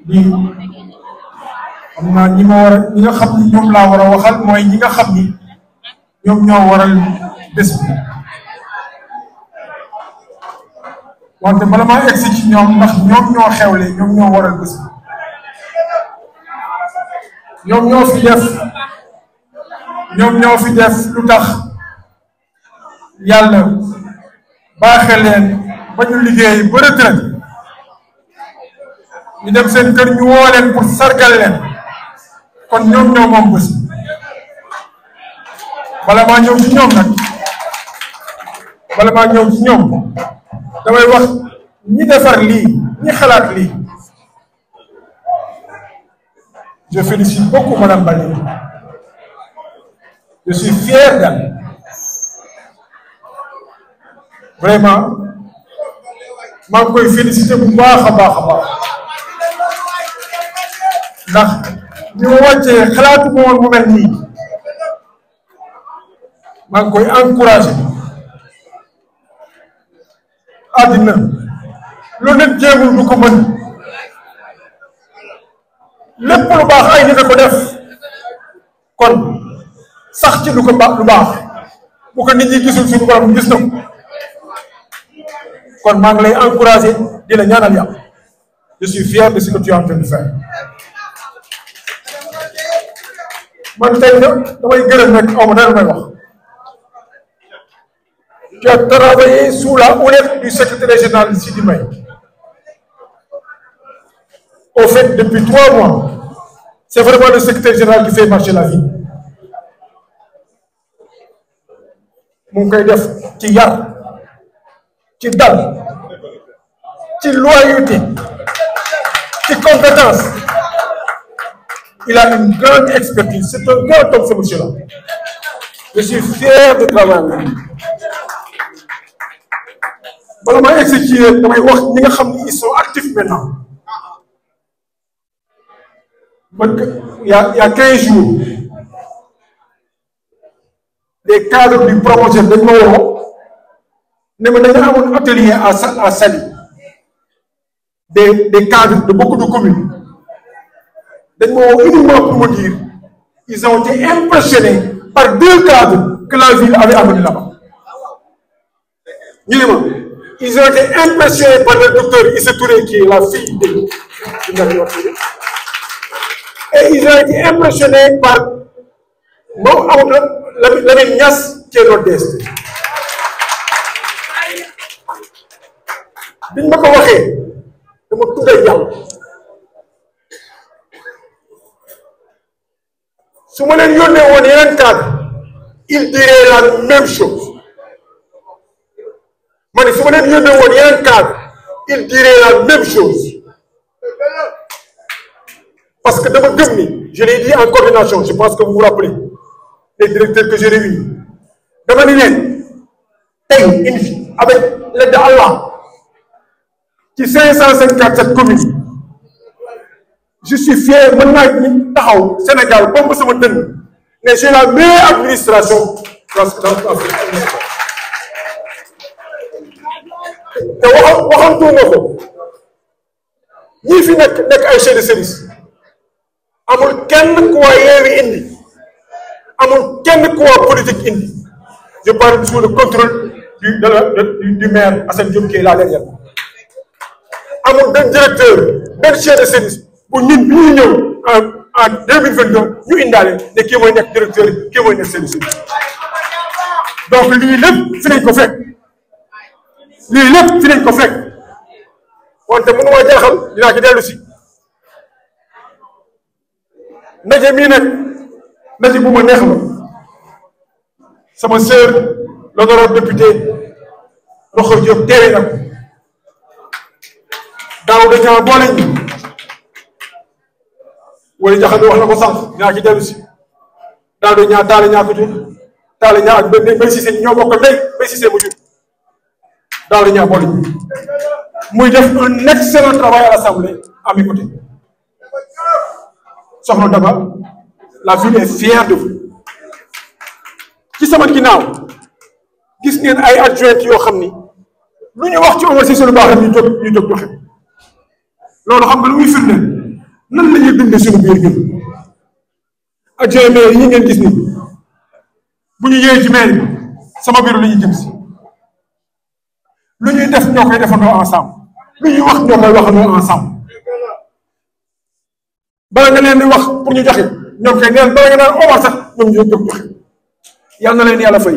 lii xam naa ñi ma war a ñi nga xam ni ñoom laa war a waxal mooy ñi nga xam ni ñoom ñoo waral bés bi wante bala maa egsi ci ñoom ndax ñoom ñoo xewle ñoom ñoo waral bés bi ñoom ñoo fi def ñoom ñoo fi def lu tax yàlla baaxe leen ba ñu liggéey ba retraite ñu dem seen kër ñu woo leen pour sargal leen kon ñoom ñoo moom bés bala maa ñëw ci ñoom nag bala maa ñëw ci ñoom damay wax ñi defar lii ñi xalaat lii je félicite beaucoup madame Bali je suis fier d'elle vraiment maa ngi koy félicité bu baax a baax a baax ndax ñu ma wàccee xalaatu ma woon mu mel nii maa ngi koy encouragé àddina lu nit jéemul du ko mën lépp lu baax ay nit a ko def kon sax ci lu ko baax lu baax bu ko nit ñi gisul suñu borom gis na ko kon maa ngi lay encouragé di la ñaanal yàlla je suis fier de ce que tu es en train de faire man tey damay gërëm rek aw ma dara may wax tu as travaillé sous la houlette du secrétaire général Sidi May au fait depuis trois mois c'est vraiment le secrétaire général qui fait marcher la vie mu ngi koy def ci yar ci dal ci loyauté ci compétence il a une grande expertise c'est un grand homme ce monsieur-là je suis fier de travailler avec lui bala may exécuter damay wax ñi nga xam ni ils sont actifs maintenant man il y a il y a quinze jours les cadres du promotion dañ ma woo ne ma dañu amoon atelier à à Saly des des cadres de beaucoup de communes dañ ma woo uniquement pour me dire ils ont été impressionnés par deux cadres que la ville avait amenés là-bas ñu ne ma ils ont été impressionnés par le docteur Issa Touré qui est la fille de et ils ont été impressionnés par moom amul la Lamine Niass qui est notre DST biñ ma ko waxee dama tuddee yàlla su ma leen yónnee woon yeneen cadre il dirait la même chose ma ne su ma leen yónnee woon yeneen cadre il dirait la même chose parce que dama gëm ni je l'ai dit en coordination je pense que vous vous rappelez les directeurs que j'ai réunis dama ni leen tey indi avec l'aide d'Allah ci cinq cent cinquante-sept communes je suis fier mën naa ñu taxaw Sénégal bomb sama dënn ne j'ai la meilleure administration dans te waxam waxamtuuma ko ñii fi nekk nekk ay chefs de service amul kenn ku waa Yewwi indi amul kenn ku waa politique indi je parle sous le contrôle du de la du du maire Assane Diop qui est là derrière amul benn directeur benn chef de service bu ñun bi ñuy ñëw en en deux mille vingt deux ñu indaale ne kii mooy nekk directeur kii mooy nekk chef de service donc lii lépp fi nañ ko fekk lii lépp fi nañ ko fekk wante mënu ma jaaxal dinaa ci dellu si ndaje mii nag ndaje bu ma neex la sama sœur l'honorable député Rokhaya Diop teewe na ko daaw dañoo boole ñu wala jaxal wax na ko sànq dinaa ci dellu si daaw da ñaa taale ñaa ko jur taale ñaa ak benn bay Cissé ñoo bokk ndey bay Cissé mu jur daaw da ñaa boole ñu muy def un excellent travail à l'Assemblée à mes côtés soxna Daba la ville est fière de vous ci sama ginnaaw gis ngeen ay adjoint yoo xam ni lu ñu wax ci Omar Cissé lu baax rek ñu jóg ñu jóg joxe loolu xam nga lu muy firndeel nan la ñuy dundee suñu biir ñun adjoint maire yi ngeen gis ni bu ñu yëwee ci maire bi sama bureau la ñuy jëm si lu ñuy def ñoo koy defandoo ensemble lu ñuy wax ñoo koy waxandoo ensemble bala nga leen di wax pour ñu joxe ñoom kay neen bala nga naan Omar sax ñoom ñoo jóg joxe yal na leen yàlla fay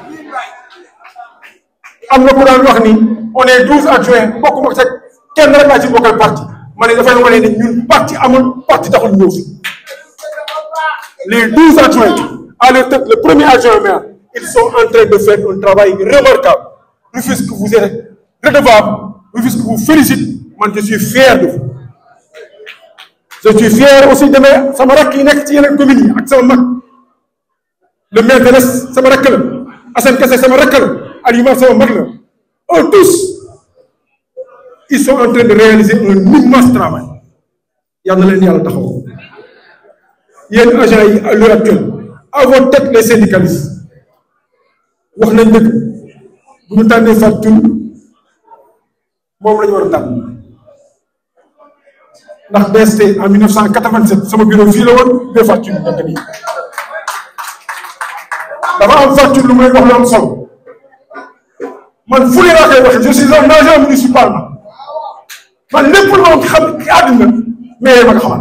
am na ku daan wax ni on est douze adjoints bokk ma teg kenn rek laa ci bokkal parti ma ne dafay wane ni ñun parti amul parti taxul ñëw fi les douze adjoints à leur tête le premier adjoint maire ils sont en train de faire un travail remarquable Rufisque vous êtes redevable Rufisque vous félicite man je suis fier de vous je suis fier aussi de mes sama rakk yi nekk ci yeneen communes yi ak sama mag le maire de l'Est sama rakk la Assane Kassé sama rakk la Aliouma sama mag la eux tous ils sont en train de réaliser un immense travail yal na leen yàlla taxaw yéen agents yi à l'heure actuelle à votre tête les syndicalistes wax nañ dëgg bu ñu tànnee Fatou Tine moom la ñu war a tànn ndax BST en 1987 sama bureau fii la woon bee Fatou Tine nekk nii dafa am Fatou Tine lu may wax lu am solo man fu ne laa koy waxee je suis un agent municipal man lépp lu ma xam ci àddina mais ma nga xamal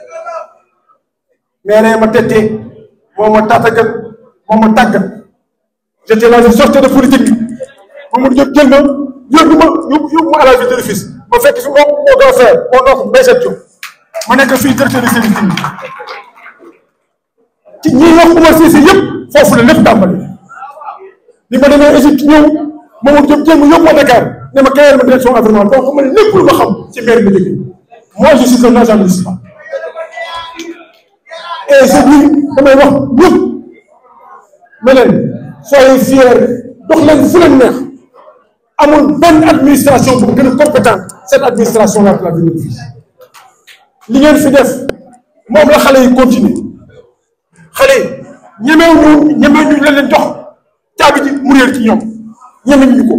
mais ma tettee moo ma tàttagal moo ma tàggat j'étais là je sortais de politique Mamadou Diop jël ma yóbbu ma yóbbu yóbbu ma à la ville de Rufisque ma fekk fi moom moo doon faire moo doon Mbaye Diop ma nekk fii directeur de service technique ci ñi wax Oumar Cissé yëpp foofu la lépp tàmbali li ma demee Égypte ñëw Mamadou Diop jël ma yóbbu ma Dakar ne ma créer ma direction environnement donc man lépp lu ma xam ci maire bi jógee moi je suis un agent municipal et je dis damay wax ñëpp ne leen soyez fiers dox leen fu leen neex amul benn administration bu gën a compétente cette administration là la ville de Rufisque li ngeen fi def moom la xale yi continuer xale yi ñemew ñu ñemew ñu leen leen jox caabi ji mu réer ci ñoom ñemeñ ñu ko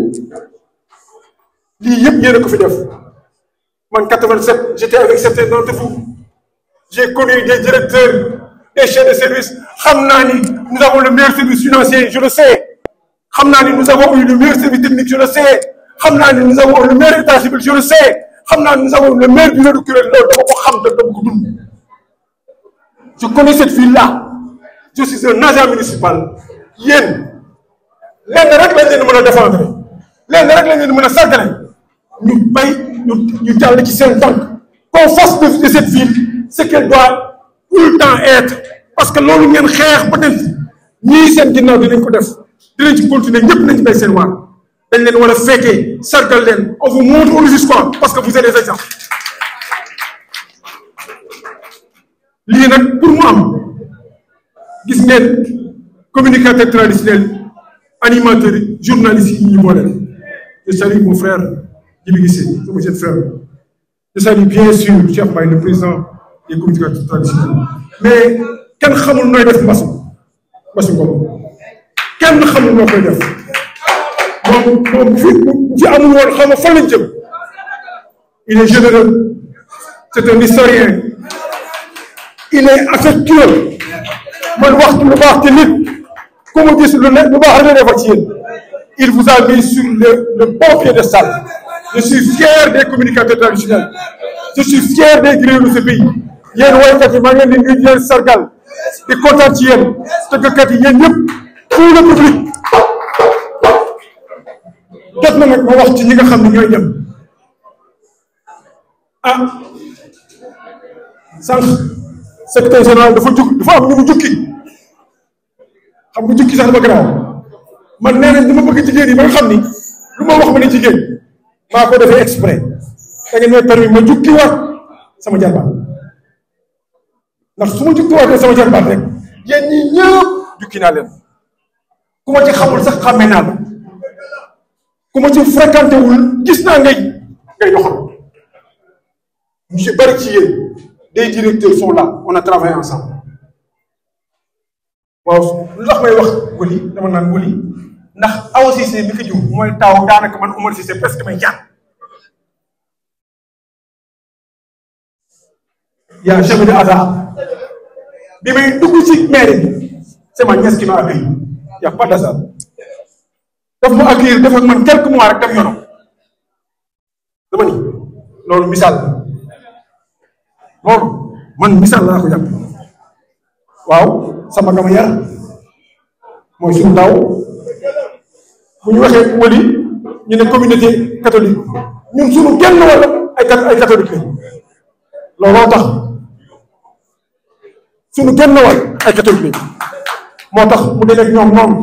lii yëpp yéen a ko fi def man 87 j'étais avec certains d'entre vous j'ai connu des directeurs des chefs de service xam naa ni nous avons le meilleur service financier je le sais xam naa ni nous avons eu le meilleur service technique je le sais xam naa ni nous avons le meilleur état civil je le sais xam naa ni nous avons le meilleur bureau de kuréel loolu dama ko xam te dama ko dund je connais cette ville là je suis un agent municipal yéen lenn rek lañ leen mën a défendre lenn rek lañ leen mën a sargale ñu bay ñu ñu jàll ci seen tànk qu'on fasse de de cette ville ce qu'elle doit tout le temps être parce que loolu ngeen xeex peut-être ñii seen ginnaaw dinañ ko def dinañ ci continuer ñëpp nañ ci bay seen waar dañ leen war a fekkee sargal leen on vous montre au Rufisquois parce que vous êtes des exemples lii nag pour mu am gis ngeen communicateur traditionnel animateur journaliste yi ñu boole je salue mon frère Djibi Guissé sama jeune frère je salue bien sûr Cheikh Mbaye le président des communicateurs traditionnels mais kenn xamul nooy def mbasu mbasu ngom kenn xamul noo koy def moom moom bu fi bu fi amul woon xam nga fan lañ jëm il est généreux c'est un historien il est affectueux man waxtu lu baax te nit ku mu gis lu ne lu baax rek la defal ci yéen il vous a mis sur le le bon piédestal je suis fier des communicateurs traditionnels je suis fier des griots de ce pays yéen woykat yi maa ngi leen di nuyu di leen sargal di kontaan ci yéen tëggkat yi yéen ñëpp tout le public jot na nag ma wax ci ñi nga xam ne ñooy dem ah sànq secrétaire général dafa jug dafa am ñu mu jukki xam nga jukki sax dafa garaaw man nee nañ dama bëgg jigéen yi ba nga xam ni lu ma wax ma ne jigéen maa ko defee exprès da ngeen may permis ma jukki waat sama jarbaat ndax su ma jukki waatee sama jarbaat rek yéen ñi ñëpp jukki naa leen ku ma ci xamul sax xàmmee naa la ku ma ci fréquenté wul gis naa ngay ngay doxal ñu ci bari ci yéen des directeurs sont là on a travaillé ensemble waaw lu tax may wax wëli dama naan wëli ndax Awa Cissé mi ko jiw mooy taaw daanaka man Oumar Cissé presque may jàng y a jamais de hasard bi may dugg ci mairie bi c'est ma nièce qui m'a accueilli y a pas d'hasard daf ma accueillir def ak man quelques mois rek dem yoonam dama ni loolu misaal loolu man misaal laa ko jàpp waaw sama gama yar mooy suñu taw bu ñu waxee wali ñu ne communauté catholique ñun suñu genn wala ay ay catholique lañ looloo tax suñu genn wal ay catholique lañ moo tax mu dee ak ñoom noonu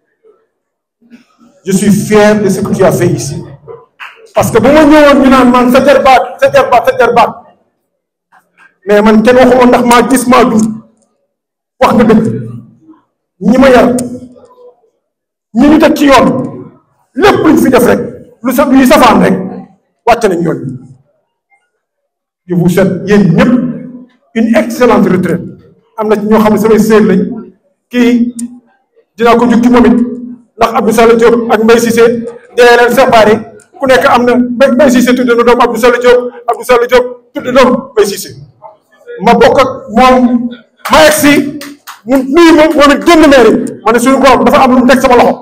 je suis fier de ce que tu as fait ici parce que bu ma ñëwoon ñu naan man sa jarbaat sa jarbaat sa jarbaat mais man kenn waxuma ndax maa gis maa dund wax nga dëgg ñi ma yar ñi ñu teg ci yoon lépp luñ fi def rek lu sa luy safaan rek wàcc nañ yoon je vous souhaite yéen ñëpp une excellente retraite am na ci ñoo xam ne samay sœur lañ kii dinaa ko jukki moom it ndax Abdou Sall Diop ak Mbaye Cissé dee leen séparé ku nekk am na Mbaye Cissé tudde na doom Abdou Sall Diop Abdou Sall Diop tudde doom Mbaye Cissé ma bokk ak moom ma egg si mu nuyu ma moom it génn mairie ma ne suñu borom dafa am lu mu teg sama loxo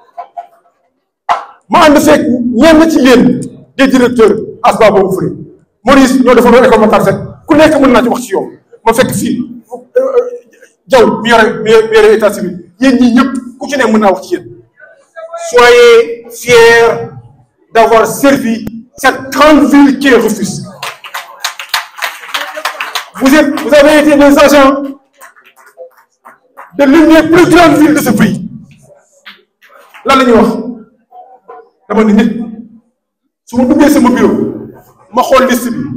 ma ànd seeg ñenn ci yéen des directeurs asba boobu fëri Maurice ñoo defoon école Matar Seck ku nekk mën naa ci wax ci yow ma fekk fii jaw mi yore mi yore état civil yéen ñii ñëpp ku ci ne mën naa wax ci yéen soyez fiers d'avoir servi cette grande ville qui est Rufisque vous êtes vous avez été des agents de l'une des plus grandes villes de ce pays lan la ñuy wax dama ne nit su ma duggee sama bureau ma xool liste bi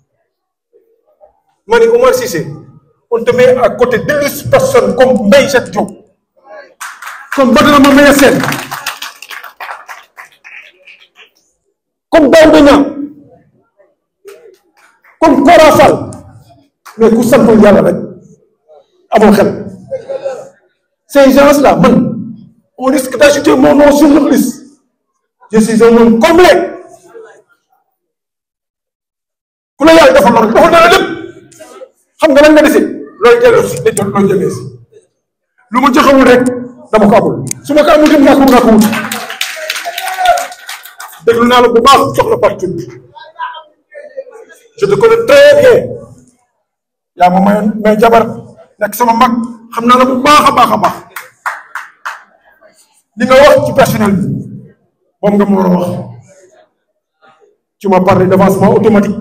ma ne Omar Cissé on te met à côté d'illustres personnes comme Mbaye Jacques Diop comme Badara Mame Sène comme Daouda Niang comme Kora Fall mais ku santul yàlla rek amoo xel ces gens-là man on risque d'ajouter mon nom sur leur liste je suis un homme complet ku la yàlla defal loolu defal na la lépp xam nga lan nga dese looy delloo si dañ looy jëlee si lu ma joxewul rek dama ko amul su ma ko amul dem naa ko naa ko wut déglu naa la bu baax soxla partout je te connais très bien yaa ma mayoon may jabar nekk sama mag xam naa la bu baax a baax a baax li nga wax ci personnel bi moom nga ma war a wax tu m'as parlé d'avancement automatique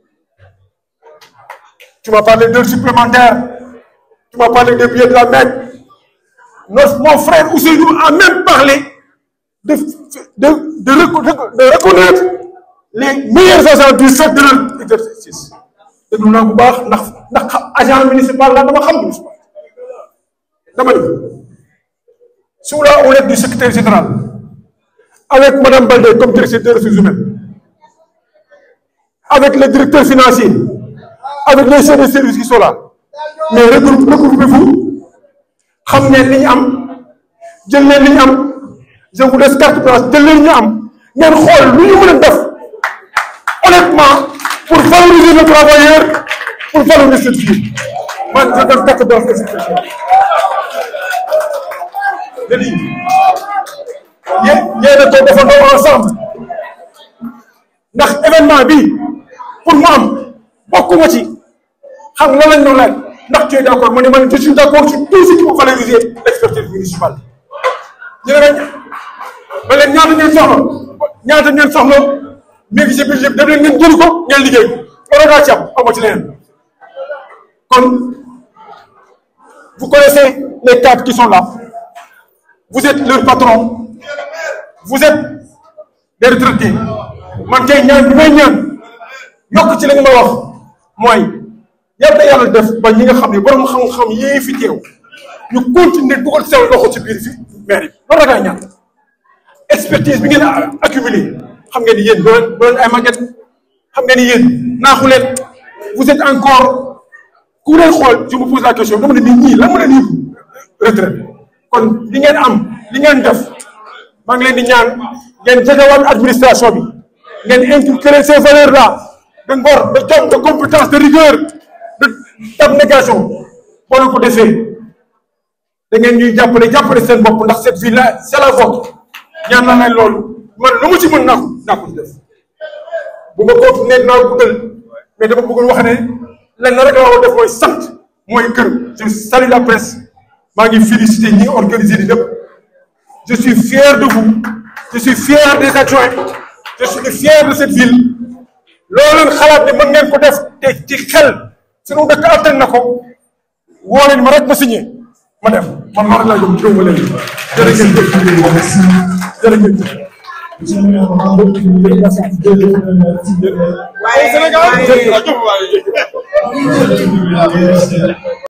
tu m'as parlé d'heures supplémentaires tu m'as parlé des billets de la Mecque notre mon frère Ousseynou a même parlé de de de de reconnaître les meilleurs agents du fait de leur exercice déglu naa bu baax ndax ndax agent municipal la dama xam municipal dama ni sous la houlette du secrétaire général avec madame Baldé comme directrice des ressources humaines avec le directeur financier avec les chefs de service qui sont là mais regroupe regroupez-vous xam ngeen li ñu am jël leen li ñu am je vous laisse carte blanche jël leen ñu am ngeen xool lu ñu mën a def honnêtement pour valoriser le travailleur pour valoriser cette ville man je donne carte blanche de cette question je dis yéen yéen a ko defandoo ensemble ndax événement bi pour mu am bokkuma ci xam nga lañ doon laaj ndax tu es d'accord ma ne man je suis d'accord sur tout ce qui peut valoriser l'expertise municipale ñu ne rek ba leen ñaata ngeen soxla ñaata ngeen soxla mi ngi ci budget bi dem leen ngeen jëli ko ngeen liggéey loolu daa ci am amoo ci leneen kon vous connaissez les cadres qui sont là vous êtes leur patron vous êtes des retraités man kay ñaan bi may ñaan yokk ci la nga ma wax mooy yàlla yàlla def ba ñi nga xam ne borom xam-xam yee fi teew ñu continuer dugal seen loxo ci biir fi maire yi loolu rek ay ñaan expertise bi ngeen accumulé xam ngeen ni yéen doo leen doo leen ay màgget xam ngeen ni yéen naaxu leen vous êtes encore ku leen xool je me pose la question dama ne nit ñii lan mën a nii retraite kon li ngeen am li ngeen def maa ngi leen di ñaan ngeen jegewaat administration bi ngeen inculquer ces valeurs là de ngor de jom de compétence de rigueur d'abnégation boo leen ko defee da ngeen ñuy jàppale jàppale seen bopp ndax cette ville là c'est la vôtre ñaan naa leen loolu man lu mu ci mën naa ko naa ko ci def bu ma ko nekk naa guddal mais dama bëggoon wax ne lenn rek la war def mooy sant mooy kër je salue la presse maa ngi félicité ñi organisé di lépp je suis fier de vous je suis fier des adjoints je suis fier de cette ville loolu leen xalaat ne mën ngeen ko def te ci xel sunu dëkk attan na ko woo leen ma rek ma signé ma def man loolu laa jëm juróom leen jërëjëf jërëjëf waaye Sénégal jërëjëf